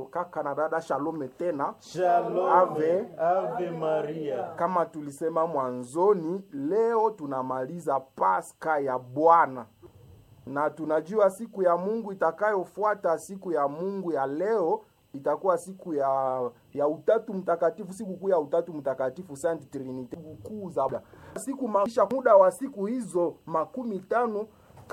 kaka na dada, shalome tena. Shalom. Ave. Ave Maria. Kama tulisema mwanzoni, leo tunamaliza Pasaka ya Bwana na tunajua siku ya Mungu itakayofuata siku ya Mungu ya leo itakuwa siku ya ya utatu mtakatifu, siku kuu ya utatu mtakatifu Saint Trinity, kuu za siku maisha. Muda wa siku hizo makumi tano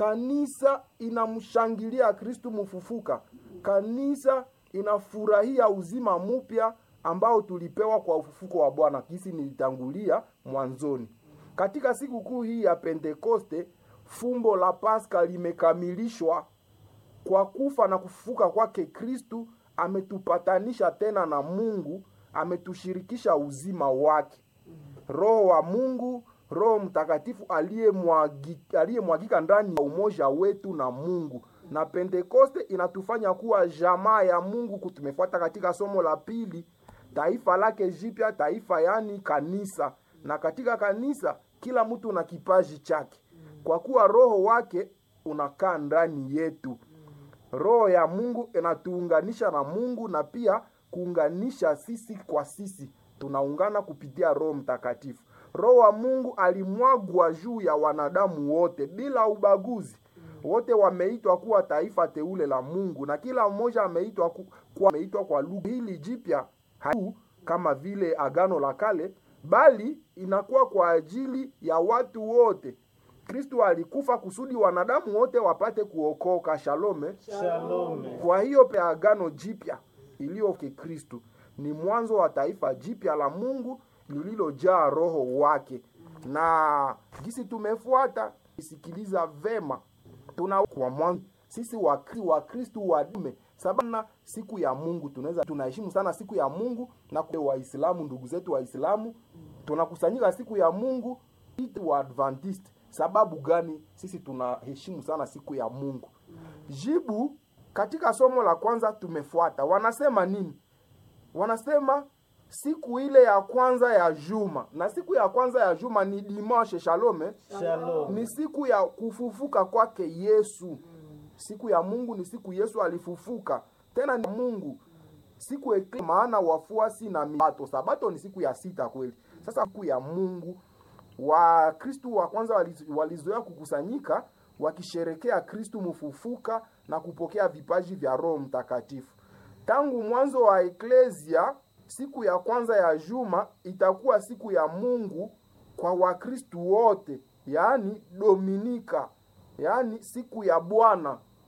kanisa inamshangilia Kristu mfufuka. Kanisa inafurahia uzima mpya ambao tulipewa kwa ufufuko wa Bwana, kisi nilitangulia mwanzoni. Katika siku kuu hii ya Pentekoste, fumbo la Pasaka limekamilishwa kwa kufa na kufufuka kwake Kristu. Ametupatanisha tena na Mungu, ametushirikisha uzima wake. Roho wa Mungu, Roho Mtakatifu aliyemwagika aliyemwagika ndani ya umoja wetu na Mungu. Na Pentekoste inatufanya kuwa jamaa ya Mungu. Tumefuata katika somo la pili, taifa lake jipya, taifa yani kanisa. Na katika kanisa kila mtu na kipaji chake, kwa kuwa roho wake unakaa ndani yetu. Roho ya Mungu inatuunganisha na Mungu na pia kuunganisha sisi kwa sisi, tunaungana kupitia Roho Mtakatifu. Roho wa Mungu alimwagwa juu ya wanadamu wote bila ubaguzi. Wote wameitwa kuwa taifa teule la Mungu na kila mmoja ameitwa ku, kuwa ameitwa kwa lugha hili jipya haiku kama vile agano la kale, bali inakuwa kwa ajili ya watu wote. Kristo alikufa kusudi wanadamu wote wapate kuokoka. Shalome. Shalom. Kwa hiyo pe agano jipya iliyo Kristo ni mwanzo wa taifa jipya la Mungu lililojaa roho wake, na gisi tumefuata isikiliza vema, tuna kwa mwanzo sisi wa wa Kristo wadume sababu na siku ya Mungu tunaweza tunaheshimu sana siku ya Mungu, na kwa Waislamu ndugu zetu Waislamu tunakusanyika siku ya Mungu wa Adventist. Sababu gani sisi tunaheshimu sana siku ya Mungu? Jibu katika somo la kwanza tumefuata, wanasema nini? Wanasema siku ile ya kwanza ya juma, na siku ya kwanza ya juma ni dimanche. Shalome, Shalom. ni siku ya kufufuka kwake Yesu. Siku ya Mungu ni siku Yesu alifufuka, tena ni Mungu siku ekle, maana wafuasi na mibato. Sabato ni siku ya sita kweli. Sasa siku ya Mungu wa Kristu wa kwanza waliz- walizoea kukusanyika wakisherekea Kristu mfufuka na kupokea vipaji vya Roho Mtakatifu. Tangu mwanzo wa eklesia, siku ya kwanza ya juma itakuwa siku ya Mungu kwa Wakristu wote, yaani Dominika, yaani siku ya Bwana.